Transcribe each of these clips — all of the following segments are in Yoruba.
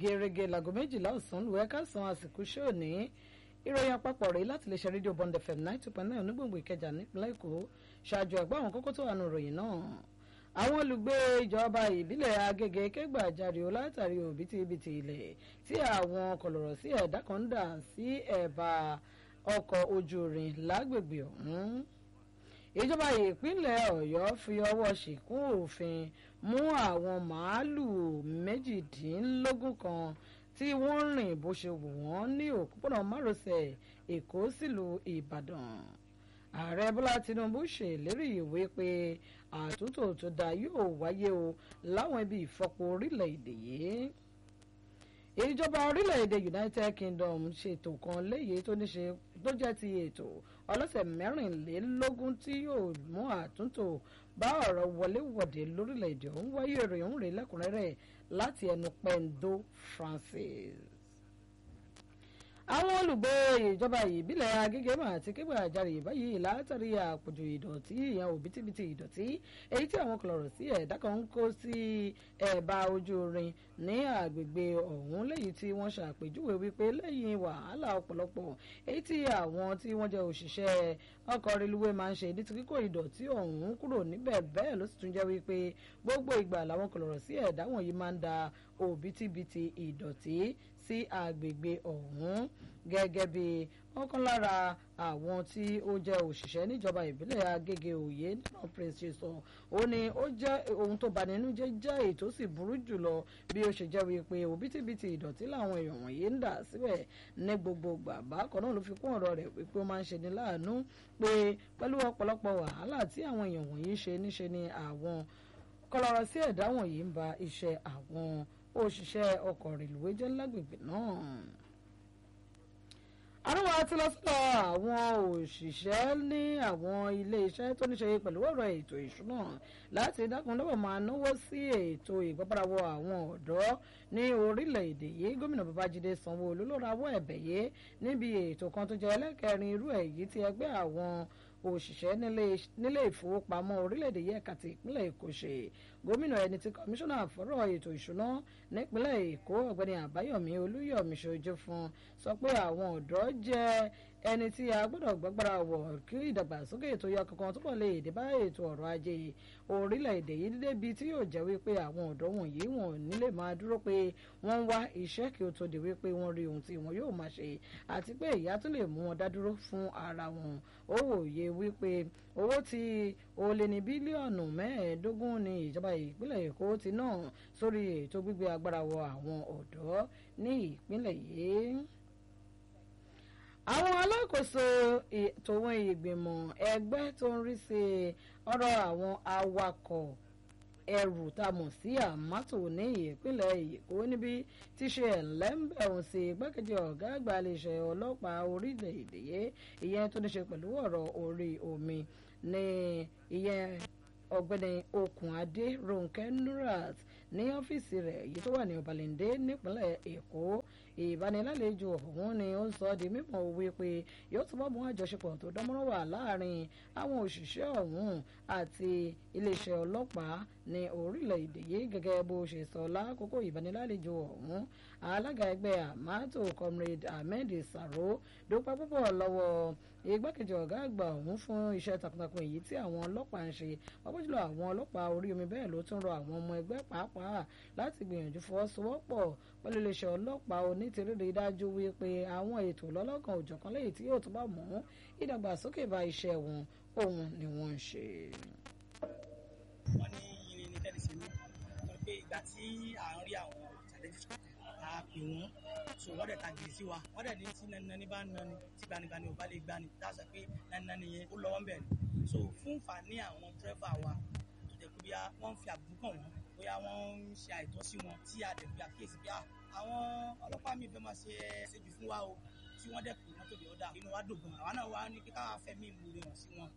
gẹ́gẹ́ láago méjìlá ọ̀sán lù ẹ́ká san àsìkò ṣé òní ìròyìn àpapọ̀ rèé láti lè ṣe rédíò Bond FM nine two point nine onígbòǹgbò Ìkẹjà nípínlẹ̀ Èkó ṣáájú ẹ̀gbọ́n àwọn kókó tó wà nù ìròyìn náà àwọn olùgbé ìjọba ìbílẹ̀ Agége kẹgbàjarè o látàrí òbítíbitì ilẹ̀ tí àwọn kọlọ̀rọ̀ sí ẹ̀dá kan ń dà sí ẹ̀bà ọkọ̀ ojú irin lágbègbè ọ̀hún ìjọba ìpínlẹ̀ Ọ̀yọ́ fi ọwọ́ ṣìkún òfin mú àwọn màálùú méjìdínlógún kan tí wọ́n rìn bó ṣe wù wọ́n ní òpópónà márosẹ̀ Èkó sílùú Ìbàdàn ààrẹ Bọ́lá Tinubu ṣèlérí ìwé pé àtúntò tó dáa yóò wáyé o láwọn ibi ìfọpo orílẹ̀-èdè yìí ìjọba orílẹ̀-èdè United Kingdom ṣètò kan léyìí tó ní ṣe tó jẹ́ ti ètò ọlọ́sẹ̀ mẹ́rìnlélógún tí yóò mú àtúntò bá ọ̀rọ̀ wọléwọ̀de lórílẹ̀-èdè ọ̀hún wáyé ìròyìn òun rèé lẹ́kùnrẹ́rẹ́ láti ẹnu Pendo Francis àwọn olùgbé ìjọba ìbílẹ̀ Agége mà ti Kẹ́gbàjarè báyìí látàrí àpòjù ìdọ̀tí ìyẹn òbítíbitì ìdọ̀tí èyí tí àwọn kọlọ̀rọ̀ sí ẹ̀dá kan ń kó sí ẹ̀bá ojú irin ní àgbègbè ọ̀hún lẹ́yìn tí wọ́n ṣàpèjúwe wípé lẹ́yìn wàhálà ọ̀pọ̀lọpọ̀ èyí tí àwọn tí wọ́n jẹ́ òṣìṣẹ́ ọkọ̀ reluwé máa ń ṣe ní ti kíkó ìdọ̀tí ọ̀hún kúrò níbẹ̀ bẹ́ẹ̀ ló sì tún jẹ́ wípé gbogbo ìgbà làwọn kọlọ̀rọ̀ sí ẹ̀dá wọ̀nyí máa ń da òbítíbitì ìdọ̀tí sí àgbègbè ọ̀hún gẹ́gẹ́ bí ọ̀kan lára àwọn tí ó jẹ́ òṣìṣẹ́ níjọba ìbílẹ̀ Agége Òye nínú prince ṣe sọ ó ní ó jẹ́ ohun tó bani nínú jẹ́ jẹ́ èyí tó sì burú jùlọ bí ó ṣe jẹ́ wípé òbítíbitì ìdọ̀tí làwọn èèyàn wọ̀nyí ń dà síbẹ̀ ní gbogbo gbàgbá kan náà ló fi kún ọ̀rọ̀ rẹ̀ wípé ó máa ń ṣe ní láàánú pé pẹ̀lú ọ̀pọ̀lọpọ̀ wàhálà tí àwọn èèyàn wọ̀nyí ṣe níṣe ni àwọn kọlọ̀rọ̀ sí ẹ̀dá wọ̀nyí ń ba iṣẹ́ àwọn òṣìṣẹ́ ọkọ̀ rèlùwé jẹ́ lágbègbè náà àrùwá ti lọ sọ́dọ̀ àwọn òṣìṣẹ́ ní àwọn ilé-iṣẹ́ tó ní ṣe pẹ̀lú ọ̀rọ̀ ètò ìṣúná láti dákun lọ́wọ́ máa náwó sí ètò ìgbàpadàwọ̀ àwọn ọ̀dọ́ ní orílẹ̀-èdè yìí gómìnà babájídé sanwó-olú ló rawọ́ ẹ̀bẹ̀ yìí níbi ètò kan tó jẹ́ ẹlẹ́kẹrin irú èyí tí ẹgbẹ́ àwọn òṣìṣẹ́ nílé ìfowópamọ́ orílẹ̀-èdè yìí ẹ̀ka ti ìpínlẹ̀ èkó ṣe gómìnà ẹni tí kọmíṣánná fọ́rọ̀ ètò ìṣúná nípínlẹ̀ èkó ọ̀gbẹ́ni àbáyọ̀mí olúyọ̀mí ṣojú fún sọ pé àwọn ọ̀dọ́ jẹ́ ẹni tí a gbọ́dọ̀ gbàgbára wọ̀ kí ìdàgbàsókè ètò yọ kankan túbọ̀ lè dé bá ètò ọrọ̀ ajé orílẹ̀-èdè yìí débi tí yóò jẹ́ wípé àwọn ọ̀dọ́ wọ̀nyí wọn ò ní lè máa dúró pé wọ́n ń wá iṣẹ́ kí ó tó di wípé wọ́n rí ohun tí wọn yóò máa ṣe àti pé ìyá tún lè mú wọn dá dúró fún ara wọn ó wòye wípé owó tí ó lé ní bílíọ̀nù mẹ́ẹ̀ẹ́dógún ní ìjọba ìpínlẹ̀ èkó ti ná sórí ètò gbígbé agbára wọ àwọn ọ̀dọ́ ní ìpínlẹ̀ yìí àwọn alákòóso tòun ìgbìmọ̀ ẹgbẹ́ tó ń rí sí ọ̀rọ̀ àwọn awakọ̀ ẹrù tá a mọ̀ sí àmátò ní ìpínlẹ̀ èkó níbi tí ṣe ẹ̀lẹ́mbẹ̀rún sí igbákejì ọ̀gá àgbà iléeṣẹ́ ọlọ́pàá orílẹ̀-èdè yìí ìyẹn tó ní ṣe pẹ̀lú ọ̀rọ̀ orí omi ní ìyẹn ọ̀gbẹ́ni Okunade Ronke Nurat ní ọ́fíìsì rẹ̀ èyí tó wà ní Ọbalẹ̀ndé nípínlẹ̀ Èkó ìbánilálejò ọ̀hún ni ó ń sọ di mímọ̀ wí pé yóò túbọ̀ mú àjọṣepọ̀ tó dánmọ́rán wà láàrin àwọn òṣìṣẹ́ ọ̀hún àti iléeṣẹ́ ọlọ́pàá ní orílẹ̀-èdè yìí gẹ́gẹ́ bó ṣe sọ lákòókò ìbánilálejò ọ̀hún alága ẹgbẹ́ àmátò comrade ahmed saro dúpẹ́ púpọ̀ lọ́wọ́ igbákejì ọ̀gá àgbà ọ̀hún fún iṣẹ́ takuntakun èyí tí àwọn ọlọ́pàá ń ṣe pàápàá jùlọ àwọn ọlọ́pàá orí omi bẹ́ẹ̀ ló tún rọ àwọn ọmọ ẹgbẹ́ pàápàá láti gbìyànjú fọwọ́sowọ́pọ̀ pẹ̀lú iléeṣẹ́ ọlọ́pàá onítìrírí dájú wípé àwọn ètò lọ́lọ́kan òjọ̀kan lẹ́yìn tí yóò túbọ̀ mú ìdàgbàsókè bá iṣẹ́ wọn òun ni wọ́n ń ṣe. wọ́n ní irin ní tẹ́lẹ̀ sí mi torí pé ìgbà tí à ń rí àwọn challenges a pè wọ́n so wọ́n dẹ̀ ta gidi sí wa wọ́n dẹ̀ ní tí nani bá nani tí gbanibani ò bá lè gbani dáṣà pé nani yẹn ó lọ́wọ́ bẹ̀ ni so fún fàní àwọn dírẹ́fà wa tó jẹ́ pé bí wọ́n fi àbùkù kàn wọ́n bóyá wọ́n ń ṣe àìtọ́ sí wọn tí a dẹ̀ fi àkíyèsí bí àwọn ọlọ́pàá mi fẹ́ máa ṣe ṣèjú fún wa o tí wọ́n dẹ̀ pè wọ́n tó lè ọ̀dà inú wa dùn gan àwa náà wá ní kí káwá fẹ̀mí ìmúre hàn sí wọn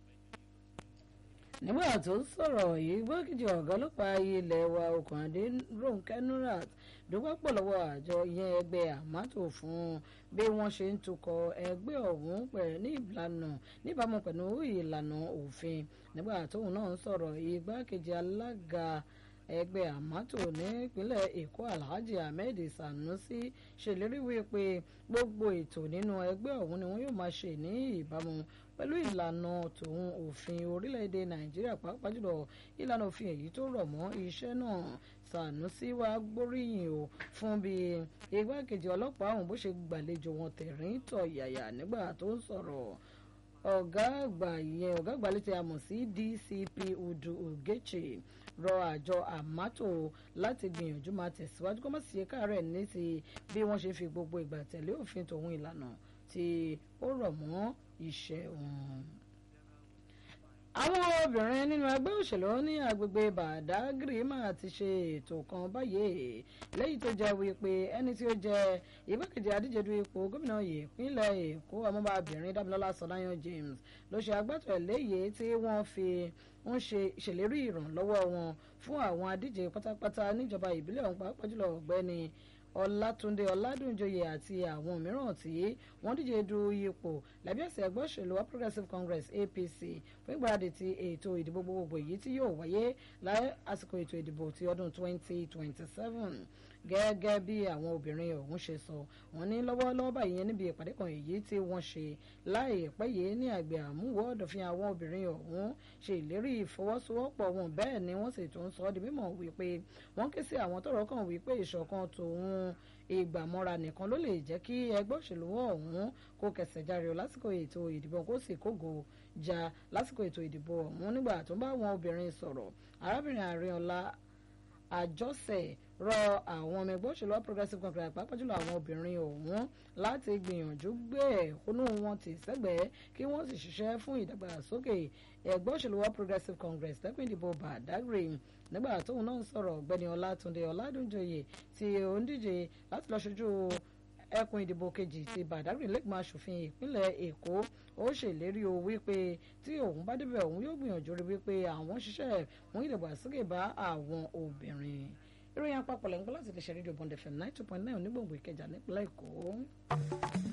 nígbà tó ń sọ̀rọ̀ yìí gbọ́kìjì ọ̀gá ọlọ́pàá ilẹ̀ wa Okunade Ronke Nurat dúpẹ́ pọ̀ lọ́wọ́ àjọ ìyẹn ẹgbẹ́ àmátò fún bí wọ́n ṣe ń tukọ̀ ẹgbẹ́ ọ̀hún pẹ̀ ní ìlànà níbàámu pẹ̀lú ìlànà òfin nígbà tóun náà ń sọ̀rọ̀ igbákejì alága ẹgbẹ́ àmátò nípínlẹ̀ èkó alhaji ahmed sanusi ṣèlérí wípé gbogbo ètò nínú ẹgbẹ́ ọ̀hún ni wọ́n yóò máa ṣe ní ìbámu pẹ̀lú ìlànà tòun òfin orílẹ̀-èdè nàìjíríà pàápàá jùlọ ìlànà òfin èyí tó rọ̀ mọ́ iṣẹ́ náà sanusi wá gbóríyìn o fún bí igbákejì ọlọ́pàá ọ̀hún bó ṣe gbàlejò wọn tẹ̀rín tọ̀yàyà nígbà tó ń sọ̀rọ̀ ọ̀gá àgbà ìyẹn ọ̀gá àgbà létí a mọ̀ sí dcp udu ogechi rọ àjọ àmátò láti gbìyànjú máa tẹ̀síwájú kó má sì ṣe káàárẹ̀ ní ti bí wọ́n ṣe fi gbogbo ìgbà tẹ̀lé òfin tòun ìlànà tí ó rọ̀ mọ́ iṣẹ́ wọn àwọn obìnrin nínú ẹgbẹ́ òṣèlú ní agbègbè badagry máa ti ṣe ètò kan báyìí lẹ́yìn tó jẹ́ wípé ẹni tí ó jẹ́ igbákejì adíje du ipò gómìnà ìpínlẹ̀ èkó ọmọbàbìnrin dámilọ́lá sọláyàn james ló ṣe agbátọ̀ eléyìí tí wọ́n fi ń ṣe ìṣèlérí ìrànlọ́wọ́ wọn fún àwọn adíje pátápátá níjọba ìbílẹ̀ ọ̀hún pàápàá jùlọ ọ̀gbẹ́ni ọlátúndé ọládúnjọyè àti àwọn mìíràn tí wọ́n díje du ipò lábẹ́ àsíá ẹgbẹ́ òṣèlú All Progressives Congress APC fún ìgbáradì ti ètò ìdìbò gbogbogbò èyí tí yóò wáyé lásìkò ètò ìdìbò ti ọdún 2027 gẹ́gẹ́ bí àwọn obìnrin ọ̀hún ṣe sọ wọ́n ní lọ́wọ́lọ́wọ́ báyìí níbi ìpàdé kan èyí tí wọ́n ṣe láìpẹ́ yìí ní àgbẹ̀ àmúwò ọ̀dọ̀fin àwọn obìnrin ọ̀hún ṣe ìlérí ìfọwọ́sowọ́pọ̀ wọn bẹ́ẹ̀ ni wọ́n sì tún sọ ọ́ di mímọ̀ wípé wọ́n ké sí àwọn tọ́rọ̀ kàn wípé ìṣọ̀kan tòun ìgbàmọ́ra nìkan ló lè jẹ́ kí ẹgbẹ́ òṣèlú ọ̀hún kó kẹsẹ̀ járe lásìkò ètò ìdìbò kó sì kógo já lásìkò ètò ìdìbò ọ̀hún nígbà tó bá àwọn obìnrin sọ̀rọ̀ arábìnrin àríọ̀lá àjọsẹ̀ rọ àwọn ọmọ ẹgbẹ́ òṣèlú progressive congress pàápàá jùlọ àwọn obìnrin ọ̀hún láti gbìyànjú gbé ẹ̀hónú wọn tì sẹ́gbẹ̀ẹ́ kí wọ́n sì ṣiṣẹ́ fún ìdàgbàsókè ẹgbẹ́ òṣèlú progressive congress lẹ́kùn ìdìbò badagry nígbà tóun náà ń sọ̀rọ̀ ọ̀gbẹ́ni ọlátúndé ọládúnjọyè tí ó ń díje láti lọ ṣojú ẹkùn ìdìbò kejì ti badagry lẹ́gbọ̀n aṣòfin ìpínlẹ̀ èkó ó ṣèlérí o wípé tí òun bá débẹ̀ òun yóò gbìyànjú rí wípé àwọn ṣiṣẹ́ fún ìdàgbàsókè bá àwọn obìnrin ìròyìn àpapọ̀ lẹ́ńgbọ́n láti lè ṣe rédíò bond fm nine two point nine onígbòǹgbò ìkẹjà nípínlẹ̀ èkó.